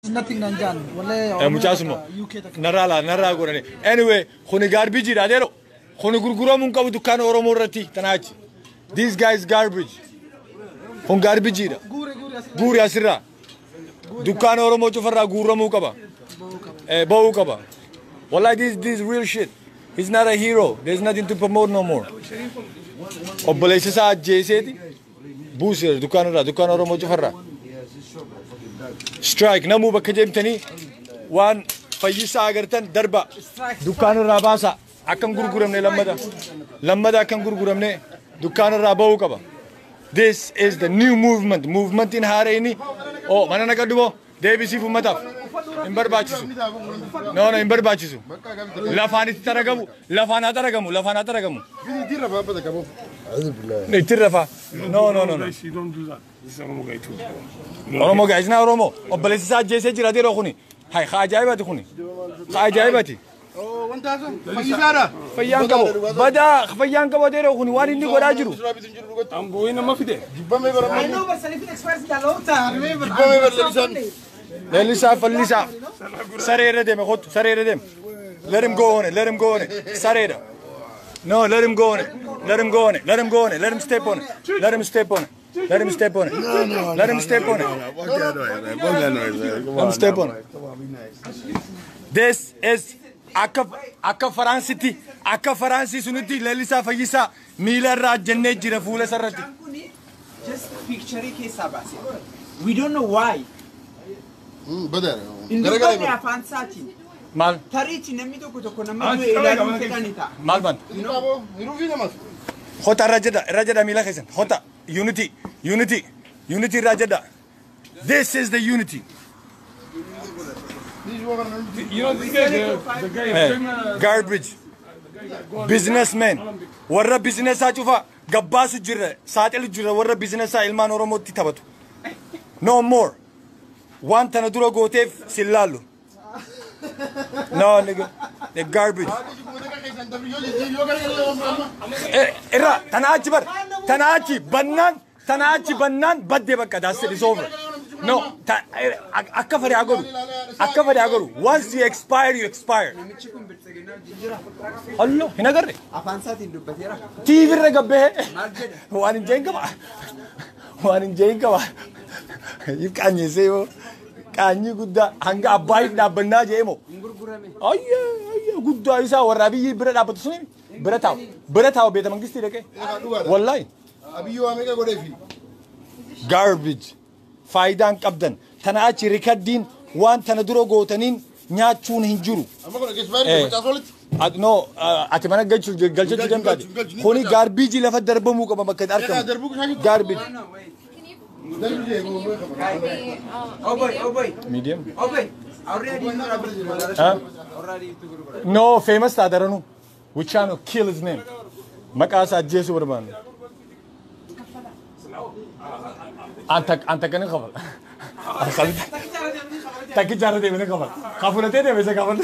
nothing Nanjan. Wallahi. Eh, muchaasuma UK takka. narraa laa narraa godhani anyway kuni gaarbijiidha adeero kuni gurguramuu hin qabu dukkaana oromoo irratti tanaachi this guy is garbage kun gaarbijiidha Guure guure as. guuri asirraa dukkaana oromoo cufarraa guuramuu qaba eh, ba'uu qaba wallahi this this is real shit he's not a hero there's nothing to promote no more obboleessa isaa ajjeeseeti buuseera dukkaana irraa dukkaana oromoo cufarraa strike namuu bakka deemtanii waan fayyisaa agartan darba dukkaana irraa baasa akkan gurguramne lammada lammada akkan gurguramne dukkaana irraa ba'uu qaba this is the new movement movementiin haareyni oh mana naqadhu moo deebisiif ummataaf hin barbaachisu no no hin barbaachisu lafaanitti taragamu lafaan haa taragamu lafaan haa taragamu itti rafaa no no no no Guys, you don't do that. This is Oromo guy too. Oromoo gaa'isnaa Oromoo obboleessi isaa ajjeesee jira adeeroo kuni hay haa ajaa'ibati kuni haa ajaa'ibati fayyaan qabu badaa fayyaan qabu adeeroo kuni waan inni godhaa jiru I'm going to Mafide. I know, but Salifin expires in a long time. Remember. leellisaa fallisaa saree irra deeme kottu saree irra deeme let him go on it let him go on it sareedha no let him go on it let him go on it let him go on it let him step on it let him step on it let him step on it let him step on it let him step on it this is akka akka faraansitti akka faraansii sunitti leellisaa fayyisaa miila irraa jennee jira fuula sarratti just picture keessa baase. We don't know why. Hin dubbanne afaan isaatiin. maal Tariichi namni tokko tokko nama du'e ilaaluun fedhani ta'a. maal banta Hota irra jedha irra jedha miila keessan hota unity unity unity irra jedha this is the unity You know, this guy, the, the guy, Eh, China, garbage businessman warra businessaa cufa gabbaasu jirra saaxilu jirra warra businessaa ilmaan oromootti taphatu no more waan tana dura gooteef sin laallu no nigga the garbage Eh, irra tana achi bar tana achi bannaan tana achi bannaan baddee bakka that's it is over no ta- eh, ak- akka fedhe haa godhu akka fedhe haa godhu once you expire you expire Namichi kun bilchaginaa jijjiira. Hallo, hin agarre. Afaan isaatiin dubbateera. TV irra gabbee. Maal jedha? Waan hin jeen qaba. Waan hin jeen qaba. If qaanyesee moo qaanyii guddaa hanga abbaayiif dhaabbannaa jee moo. Hin gurgurame. Ayya ayya guddaa isaa warra biyyi bira dhaabbatu suni bira taa'u bira taa'u beeta mangistii dhaqee. Wallaahi. Abiyyoo Ameerikaa godheefi. Garbage. Faayidaan qabdan. Tana achi rikaddiin waan tana dura gootaniin nyaachuun hin jiru. Amma kun eegispaayiri Eh. facaasu walitti. At- No, uh, ati mana galchuu galchachuu dandaati. Kuni gaarbiijii lafa darbamuu qaba bakka itti Egaa argamu. darbuu kushaayyuu. Garbage. No, wait. Darbii jee kun beekamu. Oh boy, oh boy, Medium. oh boy. Already you are gurgurame. Huh? Already you gurgurame. No, famous taadaranu. We trying to kill his name. Maqaa isaa ajjeesuu barbaanna. Anta anta kan qabal. Takki jaara deemee qabal. Kafuratee deemee isa qabal.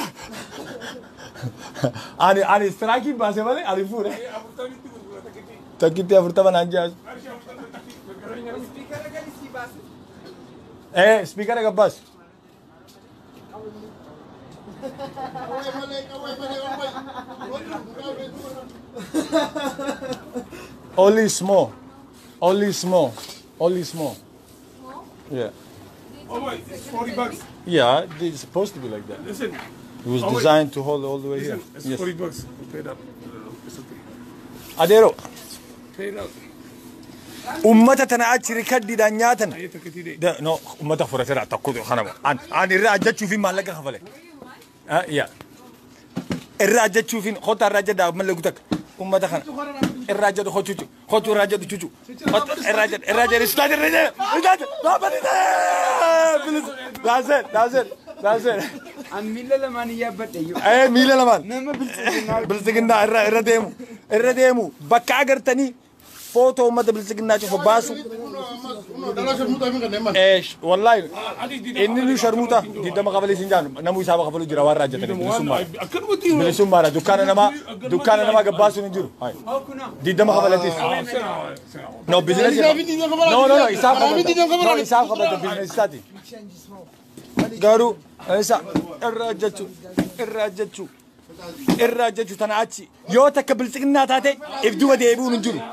Ani ani istiraakii baasee malee ani fuudhe. Takkitti afurtama naan jaasu. Eh, speaker gabbaas. Qawwee malee qawwee malee qawwee. Only small. Only small. Only small. Yeah. oh wait, it's 40 bucks. Yeah, it's supposed to be like that. Listen, It was Oh, wait. designed to hold all the way here. listen, it's Yes. 40 bucks. Pay it up. It's okay. Adeero, Pay it up. ummata tana achi rikaddiidhaan nyaatan. Aye, take it easy. Da- No, ummata fudhateera tokko kanama. An an irraa ajjachuuf maallaqa kafale. Ah, yeah. Irraa ajjachuuf hota irraa ajjadhaa mallaqa takka. Ummata kana. Irraa ajjadu hochuchu. Hochu irraa ajjadu chuchu. Hota irraa ajjadu irraa ajjadu istaati irraa ajjadu. Istaati. Dhaabani. Bilis. That's it. That's it. That's it. An miila lamaan iyyaabadhe iyyuu. Eh, miila lamaan. Nama bilchaginaa. bilisiginnaa irra irra deemu irra deemu bakka agartanii footoo uummata bilisiginnaa cufa baasu Dhalaa sharmuutaa fi kanneen maal. Eh, sh- wallaahi inni nu sharmuuta diddama qabalee siin jaanu namuu isaa kafalu jira waan raajjatanii bilisummaa I couldn't with you. bilisummaadha dukkaana namaa dukkaana namaa gabbaasuun hin jiru Hai. Oh, kunoo. diddama kabalatis no bizinesi Isaa fi diinaa kabalaa no no no jira. isaaf Karaa fi diinaa kabalata kabalaa no isaaf kabalata bizinesi isaati garuu isa irraa hojjechuu irraa hojjechuu irraa hojjechuu tana achi yoo takka bilxiqinnaa taate if duba deebi'uun hin jiru.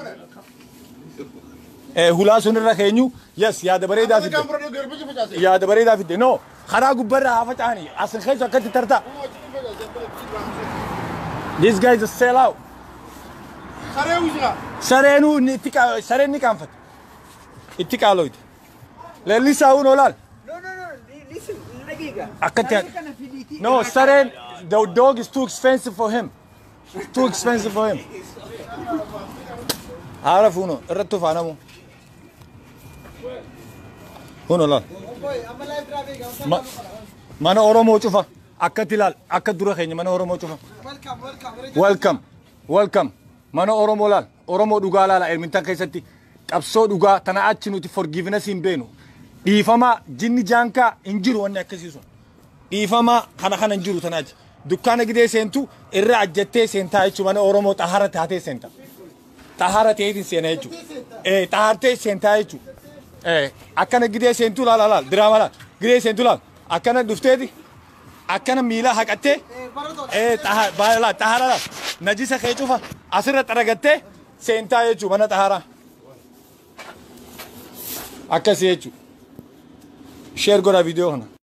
Eh, Hulaa sun irra keenyu yes yaada bareedaa fidde Kan fudhadhee garbichi facaase. yaada bareedaa fidde no karaa gubbarraa haa faca'anii asin keessa akkatti tartaa. This guy is a sell out. Saree uwwisira. Sareenuu inni itti qaa- sareen ni qaanfate. Itti qaaloyte. Leellisaa uun olaal. No, no, no. li- Listen, daqiiqa. Akkatti Saree kana fidiitii No, irraa Saren, the dog is too expensive for him. It's too expensive for him. Haala fuuno, irratti ufaanamu. Fuuno laal. Amma live traffic. Ma- Mana Oromoo cufa. Akkatti laal, akka dura keenya mana Oromoo cufa. Welcome, welcome. Welcome, welcome. Mana Oromoo laal, Oromoo dhugaa laala Ermintan keessatti. Qabsoo dhugaa tana achi nuti forgiveness hin beenu. Dhiifama jinni jaankaa hin jiru wanni akkasii sun. dhiifama kana kana hin jiru tana achi. Dukkaana gidee seentu irra ajjattee seentaa jechuun mana Oromoo xahara taatee seenta. Xahara ta'eetiin seena jechuudha. Eh, xahartee seentaa jechuudha. Eh, akkana gidee seentuu laala laal diraama laal gidee seentuu laal akkana dhufteeti akkana miila haqattee eh xaha- baala laal xahara laal najisa kee cufa asirra xaragattee seentaa jechuudha mana xaharaa. Akkasii jechuudha. Sheer godhaa viidiyoo kana.